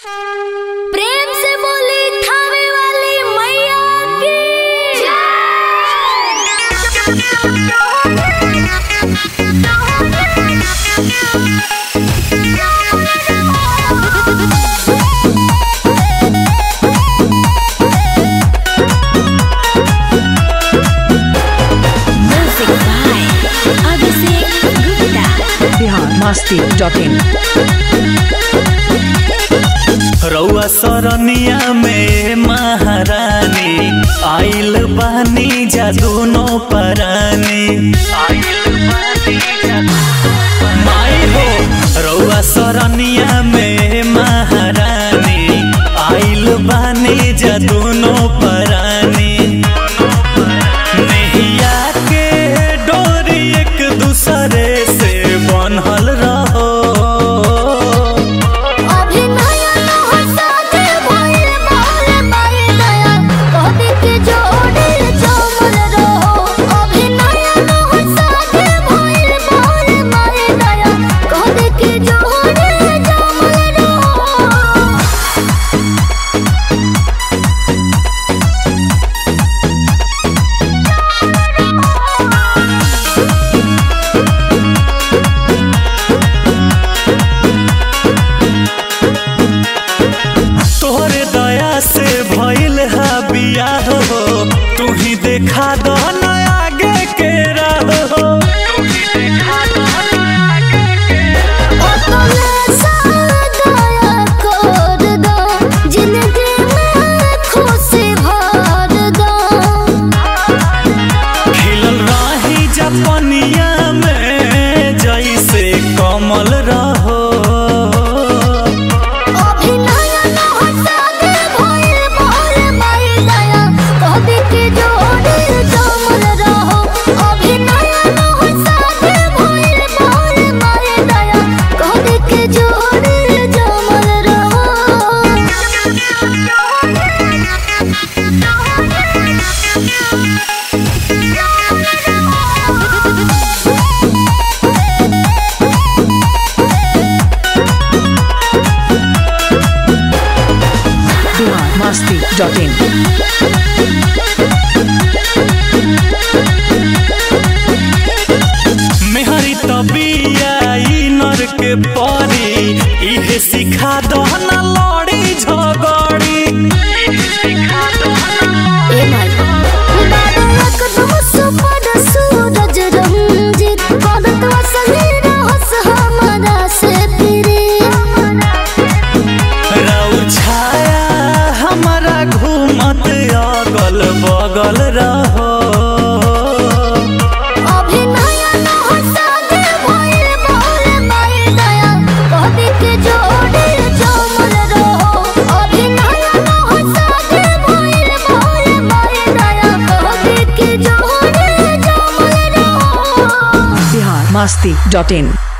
प्रेम से बोली थावे वाली मैया की music by Abhishek Gupta Bihar Masti dot in रउआ सरनिया में महारानी आइल बानी जादूनो परानी माई हो रउआ सरनिया में महारानी आइल बानी जादूनो परानी नैया के डोरी एक दूसरे से बनल रहो अभिनय नहसाते भइल बाले बाले दया कहबी के जोड़ी जमल रहो अभिनय नहसाते भइल बाले बाले दया कहबी के जोड़ी जमल रहो तोहरे दया से भइल हा बियाह हो तू ही देखा दो ना आगे के राह हो अपने सादया कर दो जिंदगी में खुशी भर दो खिलल रही जपनिया में जैसे कमल रहो अभिनय नहसाते भइल बाले बाले दया कहबी के जोड़ी जमल रहो अभिनय नहसाते भइल बाले बाले दया कहबी के जोड़ी जमल रहो बिहार मस्ती डॉट इन मेहरी तबिया ई नर के परी इहे सिखा दो ना लड़ी झगड़ी ए माई बाबा एकदम सुपर सूरज रंजित करत वसनी रहस हमरा से फिरे राउ छाया हमारा घूमत अगल बगल रहो अभिनय नहसाते भइल बाले बाले दया कहबी के जोड़ी जमल रहो अभिनय नहसाते भइल बाले बाले दया कहबी के जोड़ी जमल रहो बिहार मस्ती डॉट इन